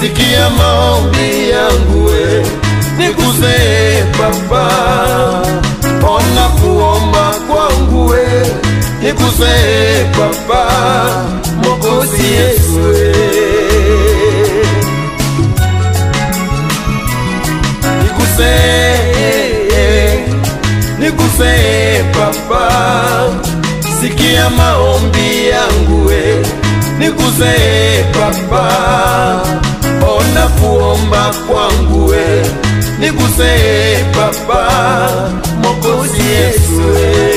sikia maombi yangu we, niguse Baba, ona kuomba kwangu we, niguse Baba, Mwokozi Yesu we. Niguse, niguse Baba, sikia maombi yangu we, niguse Baba, ona kuomba kwangu we, niguse Baba, Mwokozi Yesu we.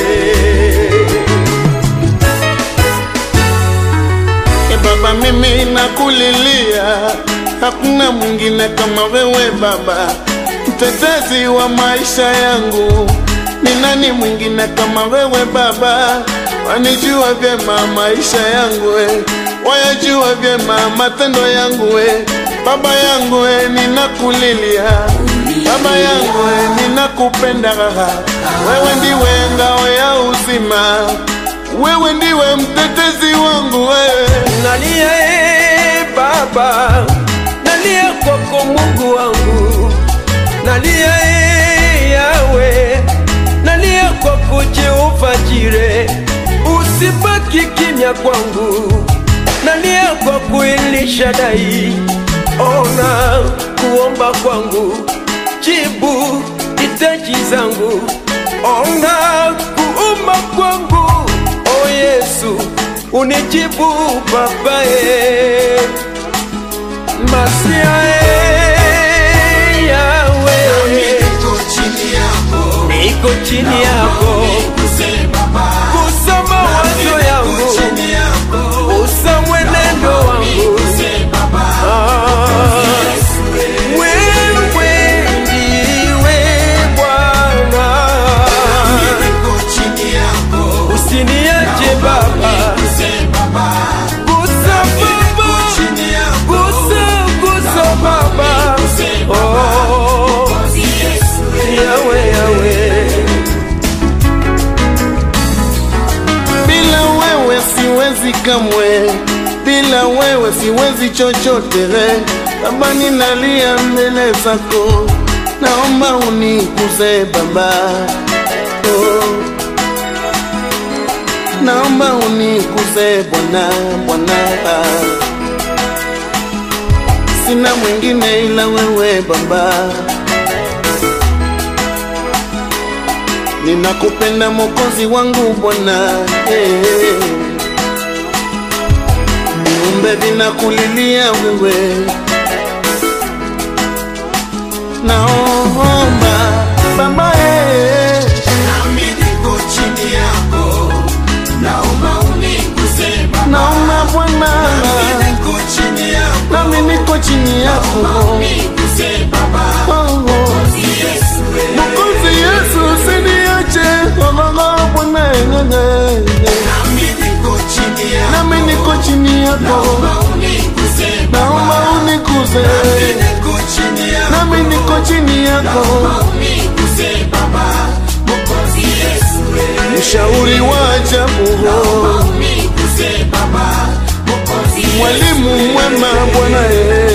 E Baba, mimi nakulilia, hakuna mwingine kama wewe Baba, mtetezi wa maisha yangu. Ni nani mwingine kama wewe Baba? Wanijua vyema maisha yangu we, wayajua vyema matendo yangu we. Baba yangu we, ninakulilia Baba yangu we, ninakupenda wewe, ndiwe ngao ya uzima, wewe ndiwe mtetezi wangu wewe. nalia e Baba, nalia kwako Mungu wangu, nalia e Yawe, nalia kwako Jehova Jire, usibaki kimya kwangu, nalia kwako Elishadai, ona kuomba kwangu, jibu hitaji zangu, ona kuomba kwangu, o Yesu unijibu babae masia e yawe niko chini yako kusoma wazo yangu usa mwenendo wangu Ah, wewe ndiwe Bwana usiniache Baba Gusa Baba Gusa Gusa Baba Oh Yawe Yawe Bila wewe siwezi kamwe, bila wewe siwezi chochote. Baba, ninalia mbele zako, naomba unikuze Baba, oh. naomba unikuze Bwana, Bwana, sina mwingine ila wewe Baba. Ninakupenda Mwokozi wangu Bwana, eh. viumbe vinakulilia wewe, naomba Baba, eh. naomba Bwana, nami niko chini yako Oh, oh. Mwokozi Yesu usiniache, oh, oh, oh, Bwana, eh, eh, eh. nami niko chini yako, naomba unikuze, nami niko chini yako, mshauri wa ajabu, mwalimu mwema Bwana, eh.